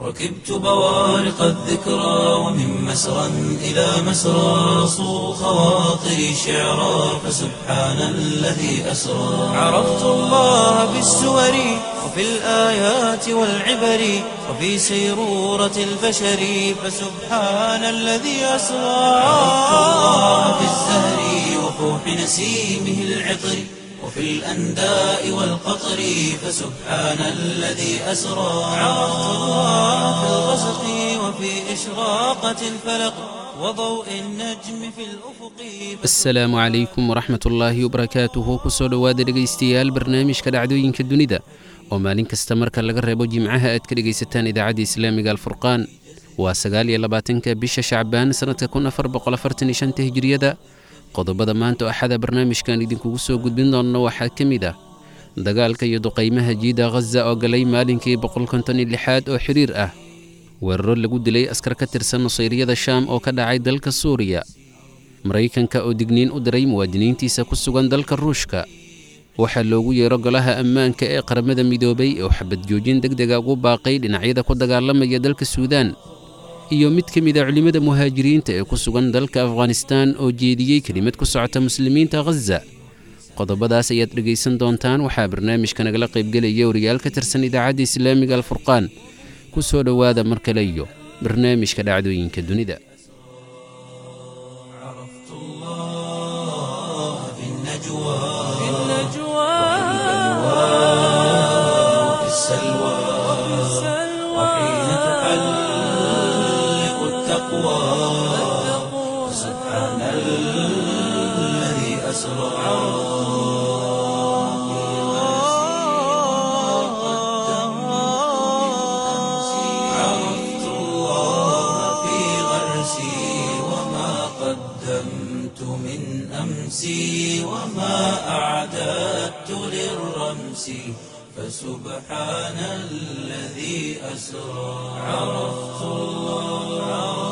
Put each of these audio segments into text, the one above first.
ركبت بوارق الذكرى ومن مسرى إلى مسرى صو خواطري شعرا فسبحان الذي أسرى عرفت الله بالسور وفي الآيات والعبر وفي سيرورة البشر فسبحان الذي أسرى عرفت الله بالزهر وفوح نسيمه العطر وفي الأنداء والقطر فسبحان الذي أسرى عرفت الله في الغسق وفي إشراقة الفلق وضوء النجم في الأفق asalaamu calaykum waraxmat ullaahi wabarakaatuhu kusoo dhowaada dhegaystayaal barnaamijka dhacdooyinka dunida oo maalin kasta marka laga reebo jimcaha aad ka dhegaysataan idaacadda islaamiga alfurqaan waa sagaal iyo labaatanka bisha shacbaan sannadka kun afar boqol afartan iyo shanta hijiriyada qodobada maanta oo axada barnaamijkan idinkugu soo gudbin doonno waxaa ka mid ah dagaalka iyo duqaymaha jiida ghaza oo galay maalinkii boqol konton iyo lixaad oo xiriir ah weeraro lagu dilay askar ka tirsan nusayriyada shaam oo ka dhacay dalka suuriya maraykanka oo digniin u diray muwaadiniintiisa ku sugan dalka ruushka waxaa loogu yeero golaha ammaanka ee qaramada midoobay oo xabad joojin deg dega ugu baaqay dhinacyada ku dagaalamaya dalka suudaan iyo mid ka mid a culimmada muhaajiriinta ee ku sugan dalka afghanistaan oo jeediyey kelimad ku socota muslimiinta ghaza qodobadaas ayaad dhegaysan doontaan waxaa barnaamijka nagala qaybgelaya wariyaal ka tirsan idaacadda islaamiga alfurqaan ku soo dhowaada mar kale iyo barnaamijka dhacdooyinka dunida عرفت الله في النجوى وفي السلوى وحين تحلق التقوى سبحان الذي أسرى عرفت الله في غرسي وما قدمت من أمسي وما أعددت للرمس فسبحان الذي أسرى عرفت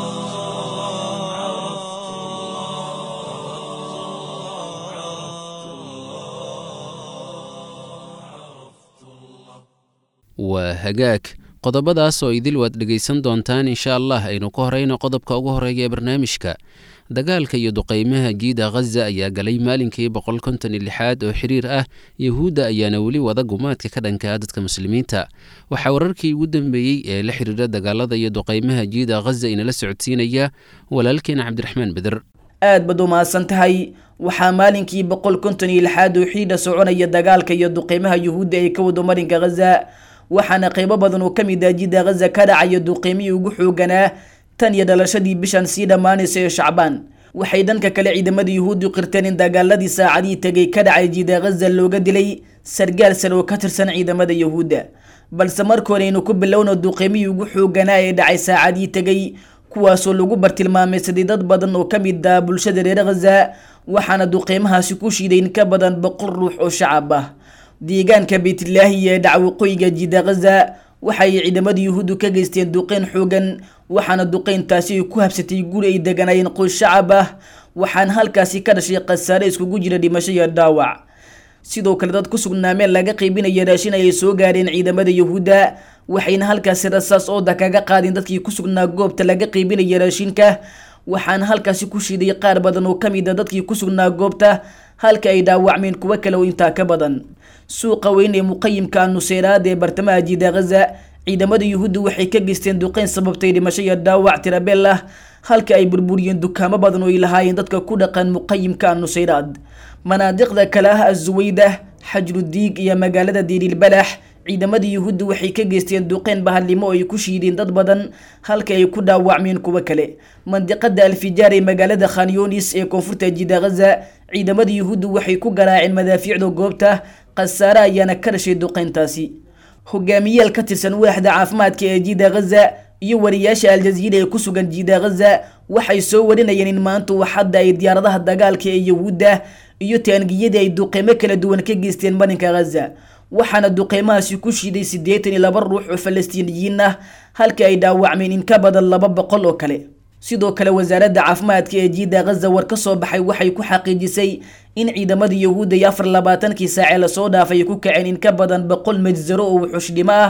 waa hagaag qodobadaas oo idil waad dhegaysan doontaan insha allah aynu ka horayno qodobka ugu horeeya ee barnaamijka dagaalka iyo duqaymaha jiida ghaza ayaa galay maalinkii boqol konton iyo lixaad oo xiriir ah yahuudda ayaana weli wada gumaadka ka dhankaa dadka muslimiinta waxaa wararkii ugu dambeeyey ee la xiriira dagaalada iyo duqaymaha jiida ghaza inala socodsiinaya walaalkeena cabdiraxmaan beder aad baad u mahadsan tahay waxaa maalinkii boqol konton iyo lixaad oo xiidha soconaya dagaalka iyo duqeymaha yuhuudda ee ka wado marinka ghaza waxaana qeybo badan oo kamid ah jidda ghaza ka dhacaya duqeymihii ugu xooganaa tan iyo dhalashadii bishan sii dhammaanaysa ee shacbaan waxay dhanka kale ciidamada yuhuuddu qirteen in dagaaladii saacadihii tegay ka dhacay jidda ghaza looga dilay sargaal sare oo ka tirsan ciidamada yuhuudda balse markoore aynu ku bilowno duqeymihii ugu xooganaa ee dhacay saacadihii tegay kuwaasoo lagu bartilmaameysaday dad badan oo ka mid ah bulshada reer ghaza waxaana duqeymahaasi ku shiiday in ka badan boqol ruux oo shacab ah deegaanka beytlaahi ee dhaca waqooyiga jidda ghaza waxay ciidamada yuhuuddu ka geysteen duqeyn xoogan waxaana duqeyntaasi ay ku habsatay guri ay deganaayeen qoys shacab ah waxaana halkaasi ka dhashay khasaare iskugu jira dhimasho iyo dhaawac sidoo kale dad ku sugnaa meel laga qaybinaya raashin ayay soo gaareen ciidamada yuhuudda waxayna halkaasi rasaas ooda kaga qaadeen dadkii ku sugnaa goobta laga qaybinaya raashinka waxaana halkaasi ku shiiday qaar badan oo kamid a dadkii ku sugnaa goobta halka ay dhaawacmeen kuwo kale oo intaa ka badan suuqa weyn ee muqayimka nuseyraad ee bartamaha jida ghaza ciidamada yuhuudda waxay ka geysteen duqeyn sababtay dhimasho iyo dhaawac tirabeel ah halka ay burburiyeen dukaamo badan oo ay lahaayeen dadka ku dhaqan muqayimka nuseyraad manaadiqda kale ah azuweyda xajrudiig iyo magaalada diirilbalax ciidamada yuhuudda waxay ka geysteen duqeyn bahadlimo oo ay ku shiideen dad badan halka ay ku dhaawacmeen kuwo kale mandiqada alfijaar ee magaalada khanyonis ee koonfurta jida ghaza ciidamada yuhuudda waxay ku garaaceen madaafiicda goobta khasaare ayaana ka dhashay duqeyntaasi hogaamiyaal ka tirsan waaxda caafimaadka ee jida ghaza iyo wariyaasha aljaziira ee ku sugan jida ghaza waxay soo warinayeen in maanta waxadda ay diyaaradaha dagaalka ee yahuudda iyo taangiyadii ay duqeymo kala duwan ka geysteen marinka ghaza waxaana duqeymahaasi ku shiiday siddeetan iyo laba ruux oo falastiiniyiin ah halka ay dhaawacmeen in ka badan laba boqol oo kale sidoo kale wasaaradda caafimaadka ee jiida ghaza war ka soo baxay waxay ku xaqiijisay in ciidamada yahuudda iyo afar labaatankii saacee lasoo dhaafay ay ku kaceen in ka badan boqol majsaro oo wuxuushdhimo ah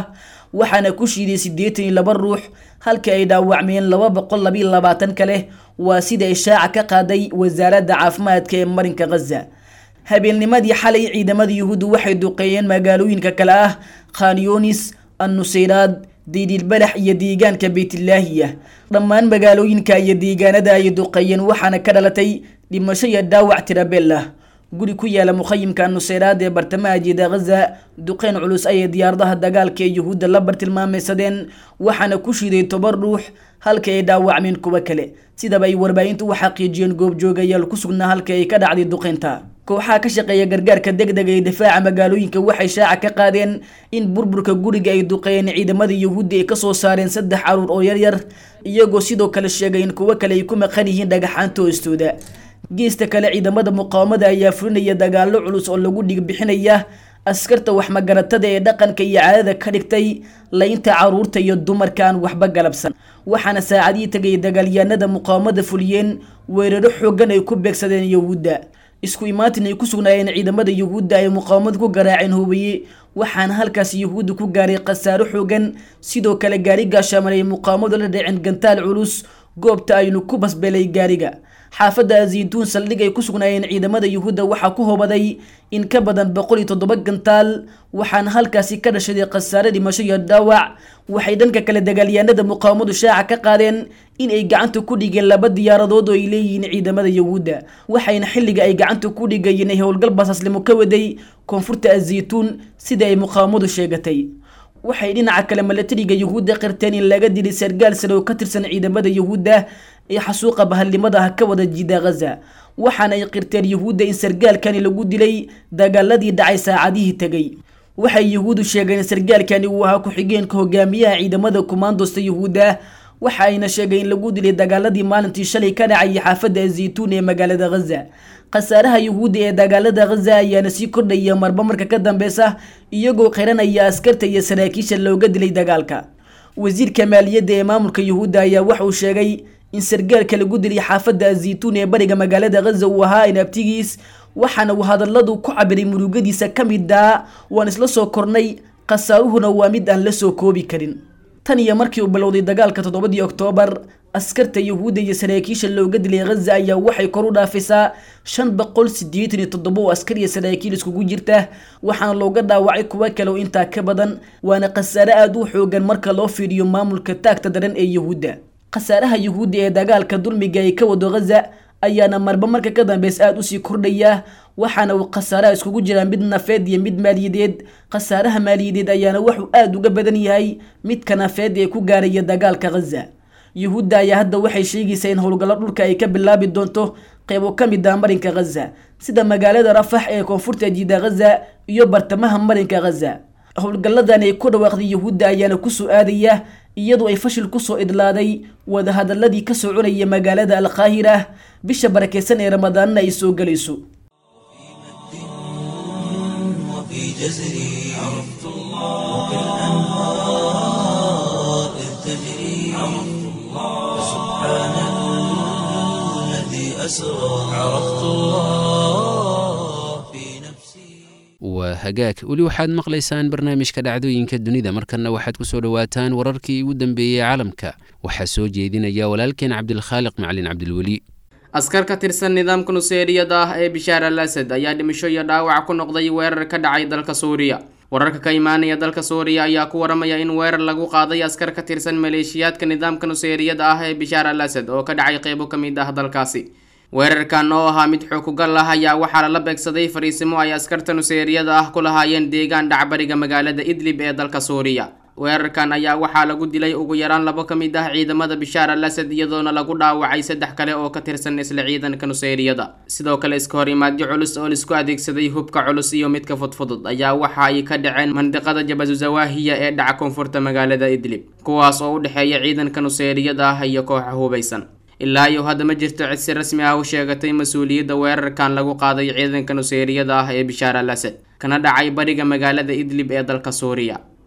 waxaana ku shiiday siddeetan iyo laba ruux halka ay dhaawacmeen laba boqol labiyo labaatan kale waa sida ishaaca ka qaaday wasaaradda caafimaadka ee marinka khaza habeennimadii xalay ciidamada yuhuuddu waxay duqeeyeen magaalooyinka kale ah khanyonis annusayraad diidilbalax iyo deegaanka beytlaahiya dhammaan magaalooyinka iyo deegaanada ay duqeeyeen waxaana ka dhalatay dhimasho iyo dhaawac tirabeel ah guri ku yaala mukhayimka nuseyraad ee bartamaha jiida khaza duqeyn culus ayay diyaaradaha dagaalka ee yuhuudda la bartilmaameysadeen waxaana ku shiiday toban ruux halka ay dhaawacmeen kuwo kale sidaba ay warbaahintu u xaqiijiyeen goobjoogayaal ku sugnaa halka ay ka dhacday duqeynta kooxaha ka shaqeeya gargaarka degdega ee difaaca magaalooyinka waxay shaaca ka qaadeen in burburka guriga ay duqeeyeen ciidamada yuhuudda ay kasoo saareen saddex caruur oo yaryar iyagoo sidoo kale sheegay in kuwo kale ay ku maqan yihiin dhagaxaanta hoostooda geesta kale ciidamada muqaawamada ayaa fulinaya dagaallo culus oo lagu dhigbixinaya askarta waxmagaratada ee dhaqanka iyo caadada ka dhigtay laynta caruurta iyo dumarka aan waxba galabsan waxaana saacadihii tagay dagaalyahanada muqaawamada fuliyeen weeraro xoogan ay ku beegsadeen yuhuudda isku imaatin ay ku sugnaayeen ciidamada yuhuudda ay muqaawamad ku garaaceen hubiye waxaana halkaas yuhuudda ku gaaray khasaaro xoogan sidoo kale gaari gaashaaman ay muqaawamadu la dhaceen gantaal culus goobta aynu ku basbelay gaariga xaafadda azituun saldhig ay ku sugnaayeen ciidamada yuhuudda waxaa ku hobaday in ka badan boqol iyo toddoba gantaal waxaana halkaasi ka dhashaday khasaare dhimasho iyo dhaawac waxay dhanka kale dagaalyahanada muqaawamadu shaaca ka qaadeen in ay gacanta ku dhigeen laba diyaaradood oo ay leeyihiin ciidamada yuhuudda waxayna xilliga ay gacanta ku dhigayeen ay howlgal basaslimo ka waday koonfurta azituun sida ay muqaawamadu sheegatay waxay dhinaca kale milatariga yuhuudda qirteen in laga dilay sargaal sare oo ka tirsan ciidamada yuhuudda ee xasuuqa bahalnimada ah ka wada jiida khaza waxaana ay qirteen yuhuudda in sargaalkani lagu dilay dagaaladii dhacay saacadihii tegay waxay yuhuuddu sheegeen in sargaalkani uu ahaa ku-xigeenka hogaamiyaha ciidamada kumaandosta yuhuudda waxa ayna sheegay in lagu dilay dagaaladii maalintii shalay ka dhacayay xaafadda azituun ee magaalada khaza khasaaraha yuhuudda ee dagaalada khaza ayaana sii kordhaya marba marka ka dambeysa iyagoo qiranaya askarta iyo saraakiisha looga dilay dagaalka wasiirka maaliyadda ee maamulka yuhuudda ayaa waxauu sheegay in sargaalka lagu dilay xaafadda azituun ee bariga magaalada khaza uu ahaa inabtigiis waxaana uu hadalladu ku cabiray murugadiisa ka mid ah waan isla soo kornay khasaaruhuna waa mid aan la soo koobi karin tan iyo markii uu bilowday dagaalka toddobadii oktoobar askarta yuhuudda iyo saraakiisha looga dilay khaza ayaa waxay kor u dhaafisaa shan boqol siddeetan iyo toddoba oo askar iyo saraakiil iskugu jirta waxaana looga dhaawacay kuwo kale oo intaa ka badan waana khasaare aada u xoogan marka loo fiiriyo maamulka taagta daran ee yuhuudda khasaaraha yuhuudda ee dagaalka dulmiga ay ka wado khaza ayaana marba marka ka dambeys aada usii kordhaya waxaana uu khasaaraha iskugu jiraa mid nafeed iyo mid maaliyadeed khasaaraha maaliyadeed ayaana wuxuu aada uga badan yahay midka nafeed ee ku gaaraya dagaalka khaza yuhuudda ayaa hadda waxay sheegaysaa in howlgallo dhulka ay ka bilaabi doonto qeybo ka mid ah marinka khaza sida magaalada rafax ee koonfurta jiida khaza iyo bartamaha marinka khaza howlgalladan ay ku dhawaaqday yuhuudda ayaana kusoo aadaya iyadoo ay fashil kusoo idlaaday wadahadaladii ka soconaya magaalada alqaahira bisha barakeysan ee ramadaanna ay soo gelayso وفي جزري عرفت الله وكالأنهار إذ تجري عرفت الله سبحان الذي أسرى عرفت الله في نفسي waa hagaag weli waxaad maqlaysaan barnaamijka dhacdooyinka dunida markanna waxaad ku soo dhowaataan wararkii ugu dambeeyey caalamka waxaa soo jeedinaya walaalkeen cabdilkhaaliq macalin cabdilweli askar ka tirsan nidaamka nuseeriyada ah ee bishaar al asad ayaa dhimasho iyo dhaawac ku noqday weerar ka dhacay dalka suuriya wararka ka imaanaya dalka suuriya ayaa ku waramaya in weerar lagu qaaday askar ka tirsan maleeshiyaadka nidaamka nuseeriyada ah ee bishaar al asad oo ka dhacay qeybo ka mid ah dalkaasi weerarkan oo ahaa mid xukugal ah ayaa waxaa lala beegsaday fariisimo ay askarta nuseeriyada ah ku lahaayeen deegaan dhacbariga magaalada idlib ee dalka suuriya weerarkan ayaa waxaa lagu dilay ugu yaraan labo ka mid ah ciidamada bishaar al asad iyadoona lagu dhaawacay saddex kale oo ka tirsan isla ciidanka nuseyriyada sidoo kale iska hor imaadyo culus oo laisku adeegsaday hubka culus iyo midka fudfudud ayaa waxa ay ka dhaceen mandiqada jabazuzawahiya ee dhaca koonfurta magaalada idlib kuwaas oo u dhexeeya ciidanka nuseyriyada ah iyo kooxa hubaysan ilaa iyo hadda ma jirto cid si rasmi ah u sheegatay mas-uuliyadda weerarkan lagu qaaday ciidanka nuseyriyada ah ee bishaar al asad kana dhacay bariga magaalada idlib ee dalka suuriya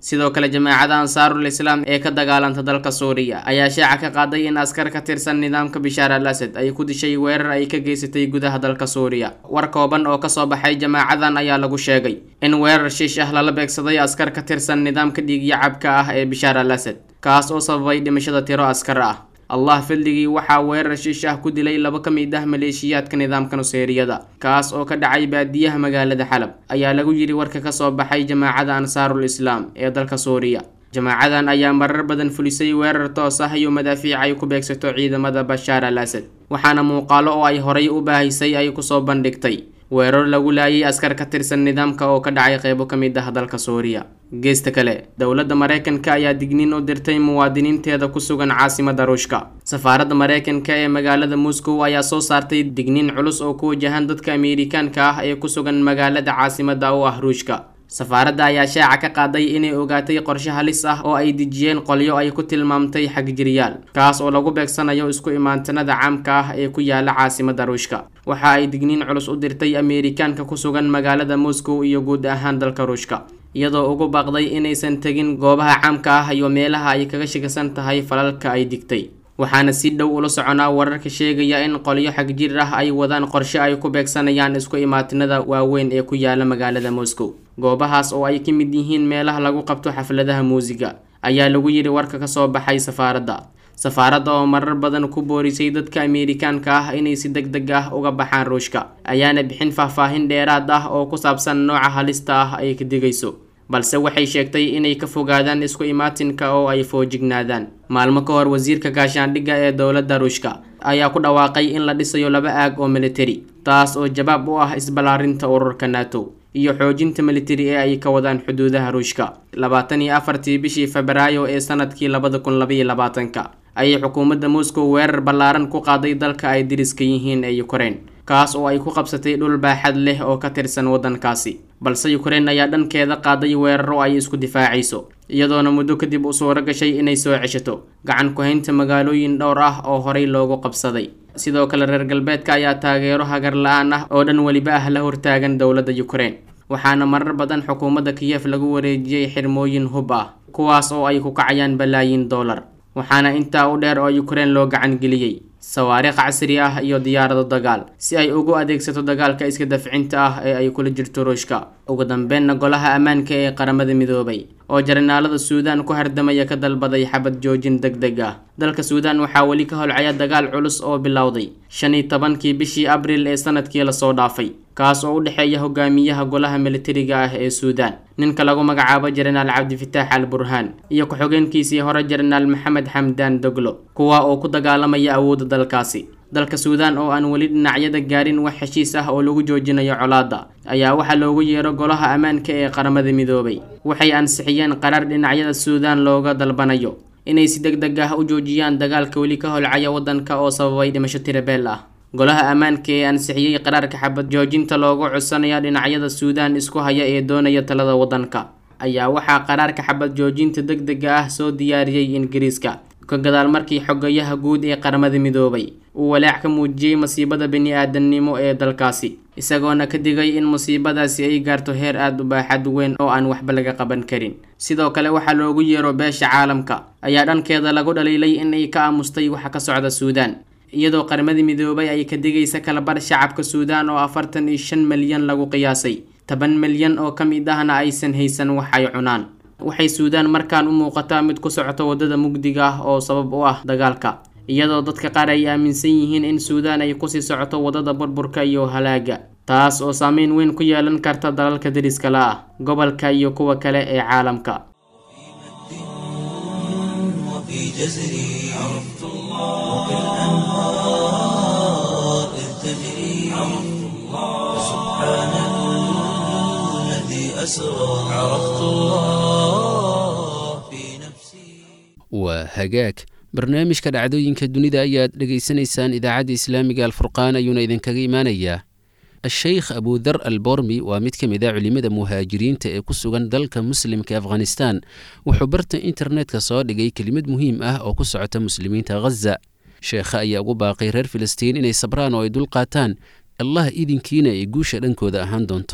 sidoo kale jamaacada ansaarul islaam ee ka dagaalanta dalka suuriya ayaa shaaca ka qaaday in askar ka tirsan nidaamka bishaar al asad ay ku dishay weerar ay ka geysatay gudaha dalka suuriya war kooban oo kasoo baxay jamaacadan ayaa lagu sheegay in weerar shiish ah lala beegsaday askar ka tirsan nidaamka dhiigyacabka ah ee bishaar al asad kaas oo sababay dhimashada tiro askar ah allah fildigii waxaa weerar shiish ah ku dilay laba ka mid ah maleeshiyaadka nidaamka nuseeriyada kaas oo ka dhacay baadiyaha magaalada xalab ayaa lagu yidhi warka kasoo baxay jamaacada ansaarul islaam ee dalka suuriya jamaacadan ayaa marar badan fulisay weerar toos ah iyo madaafiic ay ku beegsato ciidamada bashaar al asad waxaana muuqaalo oo ay horay u baahisay ay kusoo bandhigtay weerar lagu laayay askar ka tirsan nidaamka oo ka dhacay qeybo ka mid ah dalka suuriya geesta kale dowladda mareykanka ayaa digniin u dirtay muwaadiniinteeda ku sugan caasimada ruushka safaaradda mareykanka ee magaalada moscow ayaa soo saartay digniin culus oo ku wajahan dadka ameerikaanka ah ee ku sugan magaalada caasimada u ah ruushka safaaradda ayaa shaaca ka qaaday inay ogaatay qorshe halis ah oo ay dejiyeen qolyo ay ku tilmaamtay xagjiryaal kaas oo lagu beegsanayo isku imaantanada caamka ah ee ku yaala caasimada ruushka waxa ay digniin culus u dirtay ameerikaanka ku sugan magaalada moscow iyo guud ahaan dalka ruushka iyadoo ugu baaqday inaysan tegin goobaha caamka ah iyo meelaha ay kaga shigasan tahay falalka ay digtay waxaana si dhow ula soconaa wararka sheegaya in qolyo xagjir ah ay wadaan qorshe ay ku beegsanayaan isku imaatinada waaweyn ee ku yaala magaalada moscow goobahaas oo ay ka mid yihiin meelaha lagu qabto xafladaha muusiga ayaa lagu yidhi warka kasoo baxay safaaradda safaaradda oo marar badan ku boorisay dadka ameerikaanka ah inay si deg deg ah uga baxaan ruushka ayaana bixin faahfaahin dheeraad ah oo ku saabsan nooca halista ah ay ka digayso balse waxay sheegtay inay ka fogaadaan isku imaatinka oo ay foojignaadaan maalmo ka hor wasiirka gaashaandhigga ee dowladda ruushka ayaa ku dhawaaqay in la dhisayo laba aag oo militari taas oo jawaab u ah isballaarinta ururka nato iyo xoojinta militari ee ay ka wadaan xuduudaha ruushka labaatan iyo afartii bishii febraayo ee sanadkii labada kun labaiyo labaatanka ayay xukuumadda moscow weerar ballaaran ku qaaday dalka ay diriska yihiin ee ukraine kaas oo ay ku qabsatay dhul baaxad leh oo ka tirsan waddankaasi balse ukraine ayaa dhankeeda qaaday weeraro ay isku difaacayso iyadoona muddo kadib u suuro gashay inay soo ceshato gacan ku-haynta magaalooyin dhowr ah oo horey loogu qabsaday sidoo kale reer galbeedka ayaa taageero hagar la-aan ah oo dhan weliba ah la hortaagan dowladda ukraine waxaana marar badan xukuumadda kiyef lagu wareejiyey xirmooyin hub ah kuwaas oo ay ku kacayaan balaayin dollar waxaana intaa u dheer oo ukraine loo gacan geliyey sawaariikh casri ah iyo diyaarado dagaal si ay ugu adeegsato dagaalka iska dafcinta ah ee ay kula jirto ruushka ugu dambeynna golaha ammaanka ee qaramada midoobay oo jaranaalada suudaan ku hardamaya ka dalbaday xabad joojin deg deg ah dalka suudaan waxaa weli ka holcaya dagaal culus oo bilowday shan iyo tobankii bishii abriil ee sanadkii lasoo dhaafay kaas oo u dhexeeya hogaamiyaha golaha militariga ah ee suudaan ninka lagu magacaabo jenaraal cabdifitaax al burhaan iyo ku-xogeenkiisii hore jenaraal maxamed xamdaan doglo kuwa oo ku dagaalamaya awoodda dalkaasi dalka suudaan oo aan weli dhinacyada gaarin wax heshiis ah oo lagu joojinayo colaadda ayaa waxaa loogu yeero golaha ammaanka ee qaramada midoobay waxay ansixiyeen qaraar dhinacyada suudaan looga dalbanayo inay si deg deg ah u joojiyaan dagaalka weli ka holcaya waddanka oo sababay dhimasho tirabeel ah golaha ammaanka ee ansixiyey qaraarka xabad joojinta loogu codsanaya dhinacyada suudaan isku haya ee doonaya talada waddanka ayaa waxaa qaraarka xabad joojinta deg dega ah soo diyaariyey ingiriiska ka gadaal markii xogayaha guud ee qaramada midoobay uu walaac ka muujiyey masiibada bini-aadamnimo ee dalkaasi isagoona ka digay in musiibadaasi ay gaarto heer aada u baaxad weyn oo aan waxba laga qaban karin sidoo kale waxaa loogu yeero beesha caalamka ayaa dhankeeda lagu dhaliilay in ay ka aamustay waxa ka socda suudaan iyadoo qaramada midoobay ay ka digaysa kalabar shacabka suudaan oo afartan iyo shan milyan lagu qiyaasay toban milyan oo ka mid ahna aysan haysan wax ay cunaan waxay suudaan markaan u muuqataa mid ku socota waddada mugdiga ah oo sabab u ah dagaalka iyadoo dadka qaar ay aaminsan yihiin in suudaan ay kusii socoto waddada burburka iyo halaaga taas oo saameyn weyn ku yeelan karta dalalka deriska la ah gobolka iyo kuwa kale ee caalamka وفي جزري عرفت الله وبالأنهار إذ تجري عرفت الله سبحان الذي أسرى عرفت الله في نفسي waa hagaag barnaamijka dhacdooyinka dunida ayaad dhegaysanaysaan idaacadda islaamiga alfurqaan ayuuna idinkaga imaanayaa a-sheykh abudar al bormi waa mid ka mid a culimada muhaajiriinta ee ku sugan dalka muslimka afghanistan wuxuu barta internetka soo dhigay kelimad muhiim ah oo ku socota muslimiinta khaza sheekha ayaa ugu baaqay reer filistiin inay sabraan oo ay dul qaataan allah idinkiina ay guusha dhankooda ahaan doonto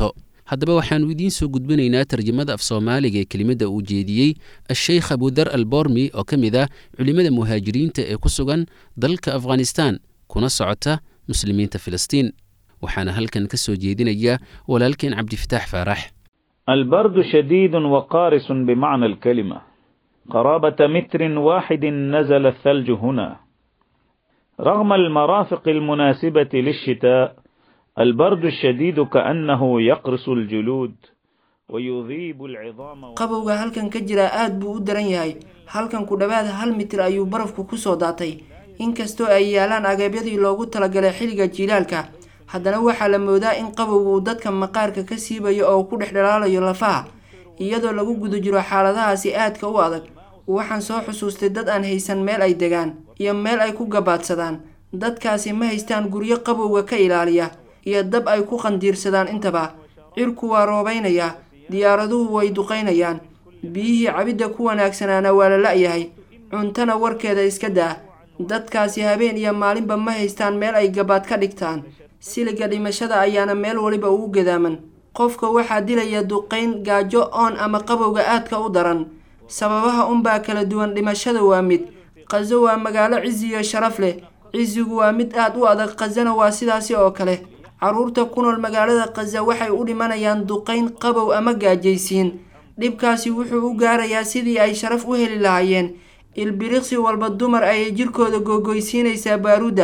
haddaba waxaannu idiin soo gudbinaynaa tarjamada af soomaaliga ee kelimadda uu jeediyey asheykh abudar albormi oo ka mid ah culimmada muhaajiriinta ee ku sugan dalka afghanistan kuna socota muslimiinta filistiin waxaana halkan ka soo jeedinaya walaalkeen cabdifataax faarax البرد شديد وقارس بمعنى الكلمة قرابة متر واحد نزل الثلج هنا رغم المرافق المناسبة للشتاء البرد الشديد كأنه يقرص الجلود ويذيب العظام qabowga halkan ka jira aad buu u daran yahay halkan ku dhowaad hal mitir ayuu barafku ku soo daatay inkastoo ay yaalaan agabyadii loogu talagalay xilliga jiilaalka haddana waxaa la moodaa in qabowga uu dadka maqaarka ka siibayo oo ku dhex dhalaalayo lafaha iyadoo lagu guda jiro xaaladahaasi aadka u adag waxaan soo xusuustay dad aan haysan meel ay degaan iyo meel ay ku gabaadsadaan dadkaasi ma haystaan guryo qabowga ka ilaaliya iyo dab ay ku qandiirsadaan intaba cirku waa roobaynayaa diyaaraduhu way duqaynayaan biyihii cabidda ku wanaagsanaana waa la la-yahay cuntana warkeeda iska daa dadkaasi habeen iyo maalinba ma haystaan meel ay gabaad ka dhigtaan siliga dhimashada ayaana meel waliba ugu gadaaman qofka waxaa dilaya duqayn gaajo oon ama qabowga aadka u daran sababaha unbaa kala duwan dhimashada waa mid qaso waa magaalo cizi iyo sharaf leh cizigu waa mid aad u adag qasana waa sidaasi oo kale carruurta ku nool magaalada qaza waxay u dhimanayaan duqayn qabow ama gaajaysiin dhibkaasi wuxuu u gaarayaa sidii ay sharaf u heli lahaayeen ilbiriqsi walba dumar ayay jirkooda googoysiinaysaa baaruudda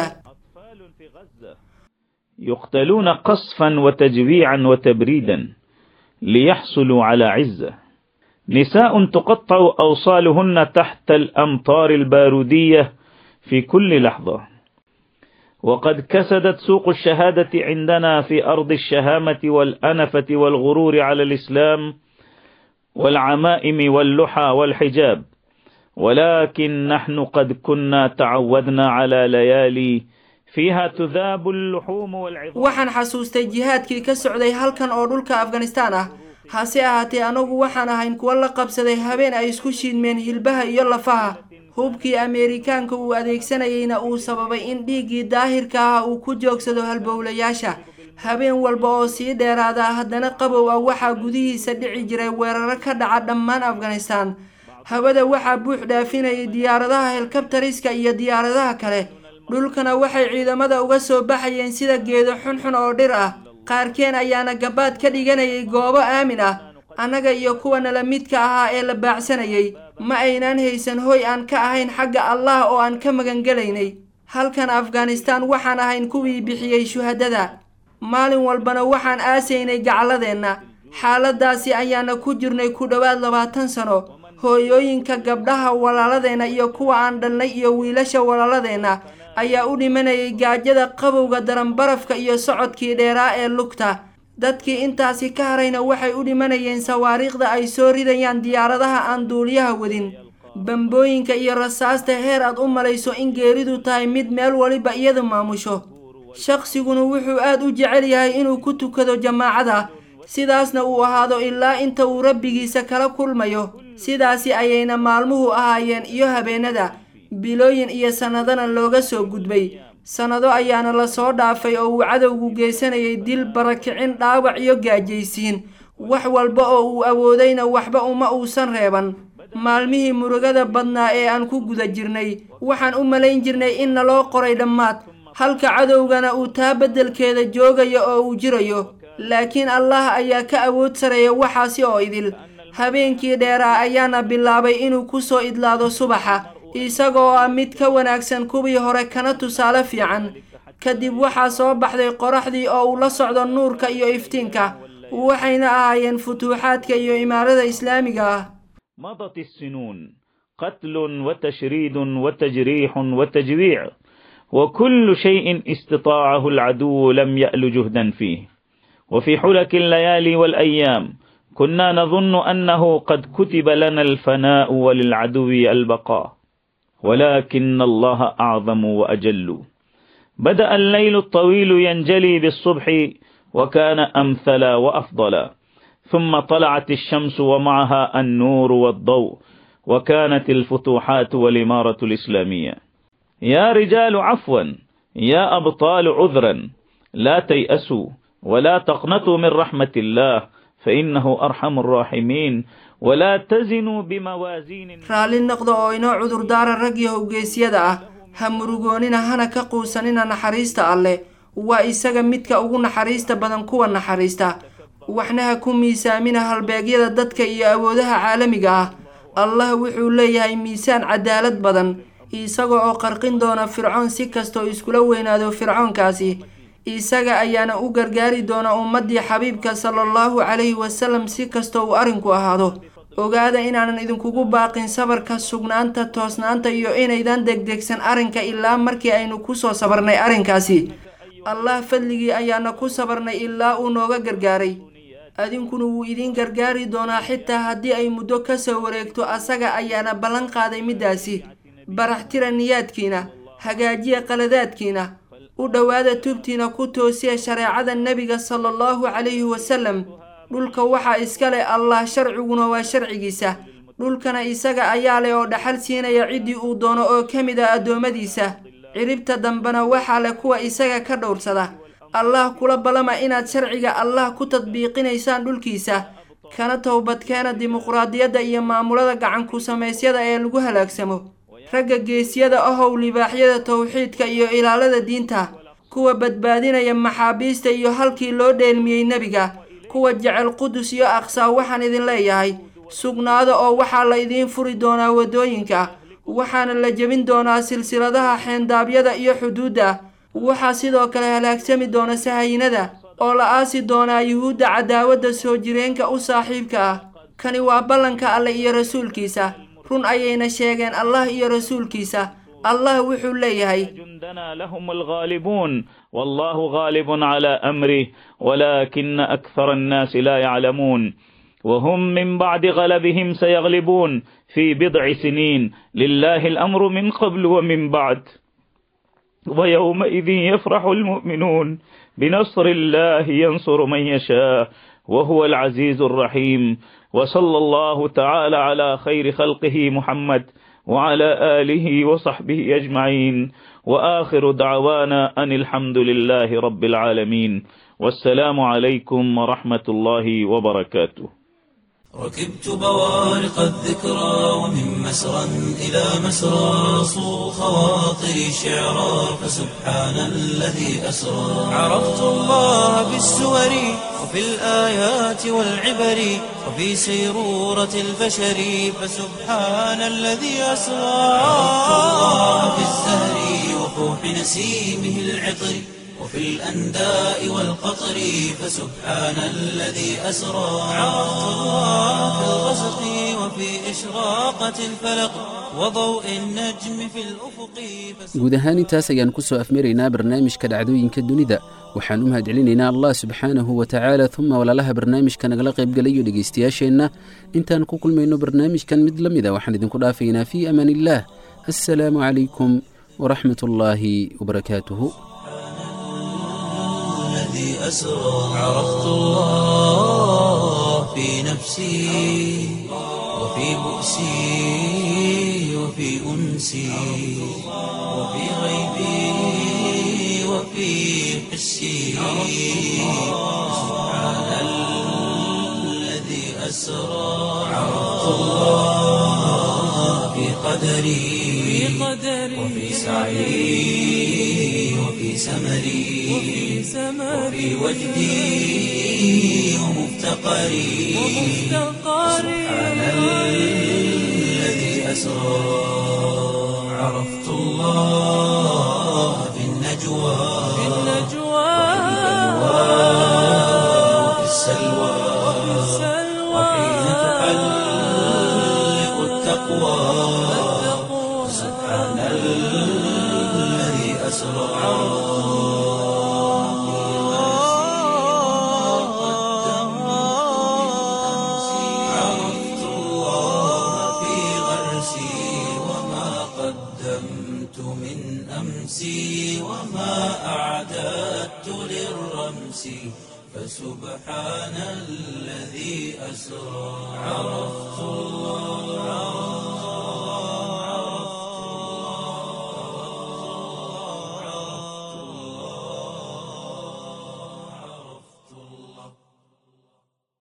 يقتلون قصفا وتجويعا وتبريدا ليحصلوا على عزة نساء تقطع أوصالهن تحت الأمطار البارودية في كل لحظة وقد كسدت سوق الشهادة عندنا في أرض الشهامة والأنفة والغرور على الإسلام والعمائم واللحى والحجاب ولكن نحن قد كنا تعودنا على ليالي fiiha tudaabu alluxuumu walcidaam waxaan xasuustay jihaadkii ka socday halkan oo dhulka afghanistaan ah hase ahaatee anagu waxaan ahayn kuwa la qabsaday habeen ay isku shiidmeen hilbaha iyo lafaha hubkii ameerikaanka uu adeegsanayeyna uu sababay in dhiiggii daahirka ah uu ku joogsado halbowlayaasha habeen walba oo sii dheeraada haddana qabow ah waxaa gudihiisa dhici jiray weeraro ka dhaca dhammaan afghanistaan hawada waxaa buux dhaafinayay diyaaradaha helkabtariska iyo diyaaradaha kale dhulkana waxay ciidamada uga soo baxayeen sida geedo xunxun oo dhir ah qaarkeen ayaana gabaad ka dhiganayay goobo aamin ah annaga iyo kuwa nala midka ahaa ee la baacsanayay ma aynaan haysan hoy aan ka ahayn xagga allah oo aan ka magangelaynay halkan afghanistaan waxaan ahayn kuwii bixiyey shuhadada maalin walbana waxaan aasaynay gacaladeenna xaaladaasi ayaana ku jirnay ku dhowaad labaatan sano hooyooyinka gabdhaha walaaladeenna iyo kuwa aan dhalnay iyo wiilasha walaaladeenna ayaa u dhimanayay gaajada qabowga daran barafka iyo socodkii dheeraa ee lugta dadkii intaasi ka harayna waxay u dhimanayeen sawaariikhda ay soo ridayaan diyaaradaha aan duuliyaha wadin bambooyinka iyo rasaasta heer aad u malayso in geeridu tahay mid meel waliba iyadu maamusho shaqsiguna wuxuu aad u jecel yahay inuu ku tukado jamaacada sidaasna uu ahaado ilaa inta uu rabbigiisa kala kulmayo sidaasi ayayna maalmuhu ahaayeen iyo habeenada bilooyin iyo sannadana looga soo gudbay sannado ayaana lasoo dhaafay oo uu cadowgu geysanayay dil barakicin dhaawac iyo gaajaysiin wax walba oo uu awoodayna waxba uma uusan reeban maalmihii murugada badnaa ee aan ku guda jirnay waxaan u malayn jirnay in naloo qoray dhammaad halka cadowgana uu taa beddelkeeda joogayo oo uu jirayo laakiin allah ayaa ka awood sareeya waxaasi oo idil habeenkii dheeraa ayaana bilaabay inuu ku soo idlaado subaxa isagoo ah mid ka wanaagsan kuwii hore kana tusaale fiican kadib waxaa soo baxday qoraxdii oo uu la socdo nuurka iyo iftiinka waxayna ahaayeen futuuxaadka iyo imaarada islaamiga ah مضت السنون قتل وتشريد وتجريح وتجويع وكل شيء استطاعه العدو لم يأل جهدا فيه وفي حلك الليالي والأيام كنا نظن أنه قد كتب لنا الفناء وللعدو البقاء ولكن الله أعظم وأجل بدأ الليل الطويل ينجلي بالصبح وكان أمثلا وأفضلا ثم طلعت الشمس ومعها النور والضوء وكانت الفتوحات والإمارة الإسلامية يا رجال عفوا يا أبطال عذرا لا تيأسوا ولا تقنطوا من رحمة الله فإنه أرحم الراحمين ولا تزنوا بموازين raalli noqda oo inoo cudurdaara rag iyo howgeysyada ah ha murugoonina hana ka quusanina naxariista alleh waa isaga midka ugu naxariista badan kuwa naxariista waxna ha ku miisaamina halbeegyada dadka iyo awoodaha caalamiga ah allah wuxuu leeyahay miisaan cadaalad badan isaga oo qarqin doona fircoon si kastoo iskula weynaado fircoonkaasi isaga ayaana u gargaari doona ummaddii xabiibka sala allahu calayhi wasalam si kastoo uu arrinku ahaado ogaada inaanan idinkugu baaqin sabarka sugnaanta toosnaanta iyo inaydan degdegsan arrinka ilaa markii aynu kusoo sabarnay arrinkaasi allah fadligii ayaana ku sabarnay ilaa uu nooga gargaaray adinkuna wuu idiin gargaari doonaa xitaa haddii ay muddo ka soo wareegto asaga ayaana ballan qaaday middaasi baraxtira niyaadkiina hagaajiya qaladaadkiina u dhowaada tubtiina ku toosiya shareecada nebiga sala allahu calayhi wasalam dhulka waxaa iska leh allah sharciguna waa sharcigiisa dhulkana isaga ayaa leh oo dhaxal siinaya ciddii uu doono oo ka mid ah addoommadiisa ciribta dambena waxaa leh kuwa isaga ka dhowrsada allah kula ballama inaad sharciga allah ku tadbiiqinaysaan dhulkiisa kana towbadkeena dimuqraadiyadda iyo maamulada gacanku samaysyada ee lagu halaagsamo ragga geesiyada ahow libaaxyada towxiidka iyo ilaalada diinta kuwa badbaadinaya maxaabiista iyo halkii loo dheelmiyey nebiga kuwa jecel qudus iyo aqsaa waxaan idin leeyahay sugnaada oo waxaa la idiin furi doonaa waddooyinka waxaana la jebin doonaa silsiladaha xeendaabyada iyo xuduudda waxaa sidoo kale halaagsami doona sahayinada oo la aasi doonaa yuhuudda cadaawadda soo jireenka u saaxiibka ah kani waa ballanka alle iyo rasuulkiisa run ayayna sheegeen allah iyo rasuulkiisa allah wuxuu leeyahay جندنا لهم الغالبون والله غالب على أمره ولكن أكثر الناس لا يعلمون وهم من بعد غلبهم سيغلبون في بضع سنين لله الأمر من قبل ومن بعد ويومئذ يفرح المؤمنون بنصر الله ينصر من يشاء وهو العزيز الرحيم وصلى الله تعالى على خير خلقه محمد وعلى آله وصحبه أجمعين وآخر دعوانا أن الحمد لله رب العالمين والسلام عليكم ورحمة الله وبركاته ركبت بوارق الذكرى ومن مسرى إلى مسرى صو خواطري شعرا فسبحان الذي أسرى عرفت الله بالسور وفي الآيات والعبر وفي سيرورة البشر فسبحان الذي أسرى عرفت الله بالزهر وفوح نسيمه العطر وفي الأنداء والقطر فسبحان الذي أسرى عرفت الله في الغسق وفي إشراقة الفلق وضوء النجم في الأفق guud ahaan intaas ayaan ku soo afmaraynaa barnaamijka dhacdooyinka dunida waxaan u mahadcelinaynaa allah subxaanahu wa tacaala uma walaalaha barnaamijka nagala qaybgalayo dhegaystayaasheenna intaan ku kulmayno barnaamijkan mid la mida waxaan idinku dhaafaynaa fii amaan illaah assalaamu calaykum waraxmat ullaahi wabarakaatuhu الذي أسرى عرفت الله في نفسي وفي بؤسي وفي أنسي وفي غيبي وفي حسي سبحان الذي أسرى عرفت الله في قدري وفي سعي وفي سمري وفي وجدي ومفتقري سبحان الذي أسرى عرفت الله في النجوى وفي السلوى وحين تحلق التقوى سبحان الذي أسرى عرفت الله في غرسي وما قدمت من أمسي وما أعددت للرمس فسبحان الذي أسرى عرفت الله